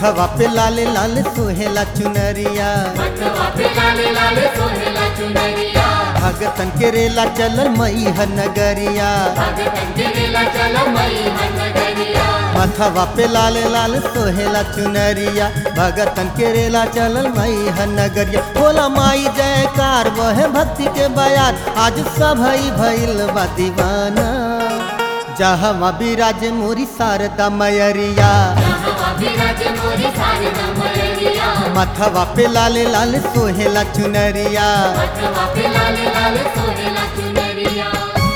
मथवा पे लाल लाल सोहेला चुनरिया मथवा पे लाल लाल सोहेला चुनरिया भगतन के रेला चलल मई नगरिया भगतन के रेला चलो मई नगरिया मथवा पे लाल लाल सोहेला चुनरिया भगतन के रेला चलल मई नगरिया बोला माई जयकार वह भक्ति के बयान आज सब भइल बा दीवाना जहाँ विराज मोरी शारदा मयरिया जहाँ विराज मोरी शारदा मयरिया मथवा पे लाल लाल सोहेला चुनरिया मथवा पे लाल लाल सोहेला चुनरिया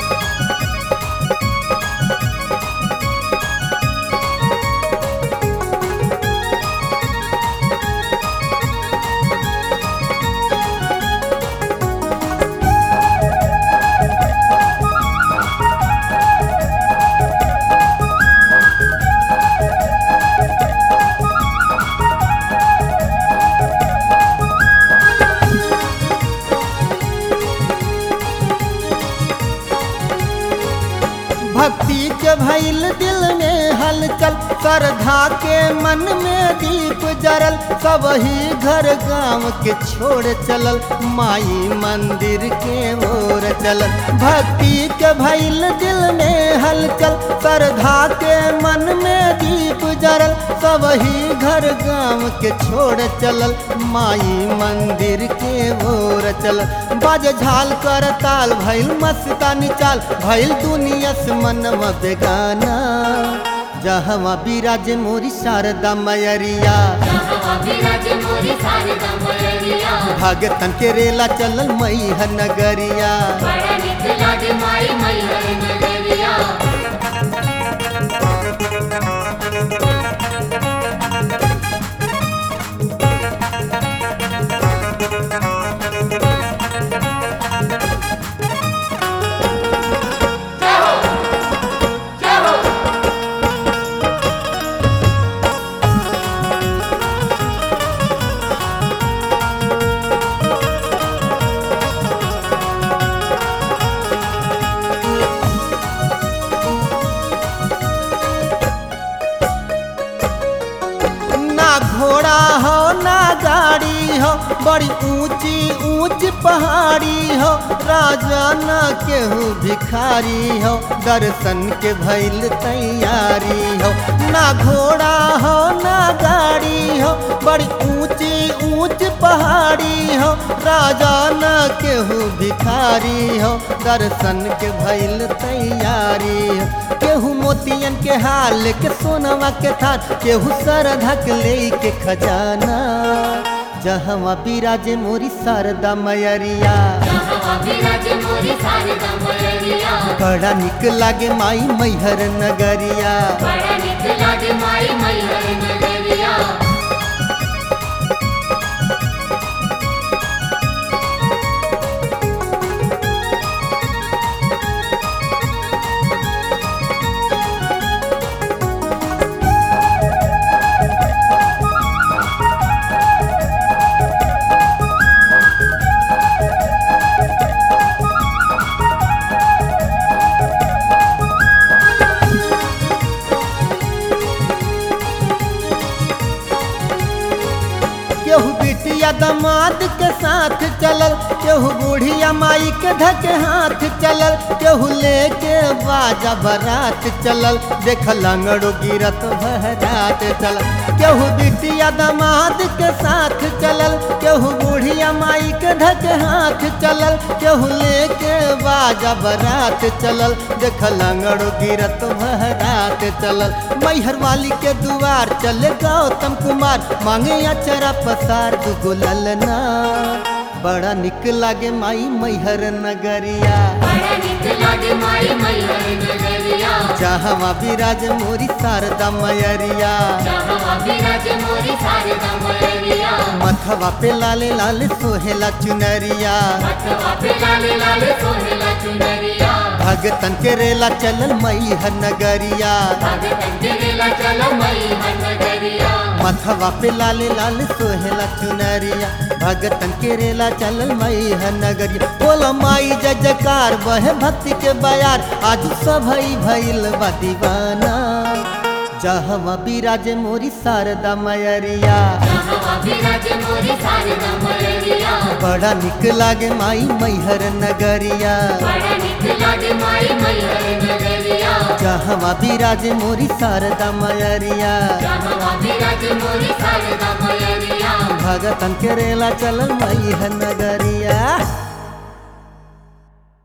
भक्ति के भइल दिल में हलचल श्रद्धा के मन में दीप जरल सब ही घर गांव के छोड़ चलल माई मंदिर के ओर चलल भक्ति के भइल दिल में हलचल श्रद्धा के मन में दीप जरल सब ही घर गांव के छोड़ चलल माई मंदिर के ओर चलल बाज झाल कर ताल भइल मस्तानी चाल भइल दुनिया से मनवा बेगाना जहवा विराज मोरी शारदा मयरिया जहाँ विराज मोरी शारदा मयरिया भगतन के रेला चलल मई नगरिया बड़ा निक लागे माई मैहर नगरिया ना घोड़ा हो ना गाड़ी हो बड़ी ऊंची ऊंच पहाड़ी हो राजा ना केहू भिखारी हो दर्शन के भइल तैयारी हो ना घोड़ा हो ना गाड़ी हो बड़ी ऊंची ऊंच पहाड़ी हो राजा ना केहू भिखारी हो दर्शन के भइल तैयारी हो केहू मोतियन के हाल के सोनवा के थान केहू सरधक ले के खजाना जहवा विराज मोरी शारदा मयरिया जहाँ विराज मोरी शारदा मयरिया बड़ा निक लागे माई मैहर नगरिया बड़ा निक लागे माई मैहर नगरिया केहू बिटिया दमाद के साथ चलल केहू बुढ़िया माई के धक हाथ चलल केहू लेके बाजा बरात चलल देख लंगड़ो गिरत बहरात चलल केहू बिटिया दमाद के साथ चलल केहू बुढ़िया माई के धक हाथ चलल केहू लेके बाजा बरात चलल देख लंगड़ो गिरत बहरात चलल मैहर वाली के दुआर चले गौतम कुमार मांगे अचरा पसार दुगो ललना बड़ा निक लागे माई मैहर नगरिया बड़ा निक लागे माई मैहर नगरिया जहाँ विराज मोरी शारदा मयरिया जहाँ विराज मोरी शारदा मयरिया मथवा पे लाले लाल सोहेला चुनरिया मथवा पे लाल लाल सोहेला चुनरिया भगतन के रेला चलल मैहर नगरिया भगतन के रेला चलो मैहर नगरिया मथवा पे लाले लाल सोहेला चुनरिया भगतन के रेला चलल मई है नगरिया बोला माई जय जयकार वह भक्ति के बयार आज सब भइल बा दीवाना जहवा बिराज मोरी शारदा मयरिया जहाँ विराज मोरी शारदा मयरिया बड़ा निक लागे माई मैहर नगरिया बड़ा निक लागे माई मैहर नगरिया जहवा बिराज मोरी शारदा मयरिया जहाँ विराज मोरी शारदा मयरिया भगतन के रेला चलल मैहर नगरिया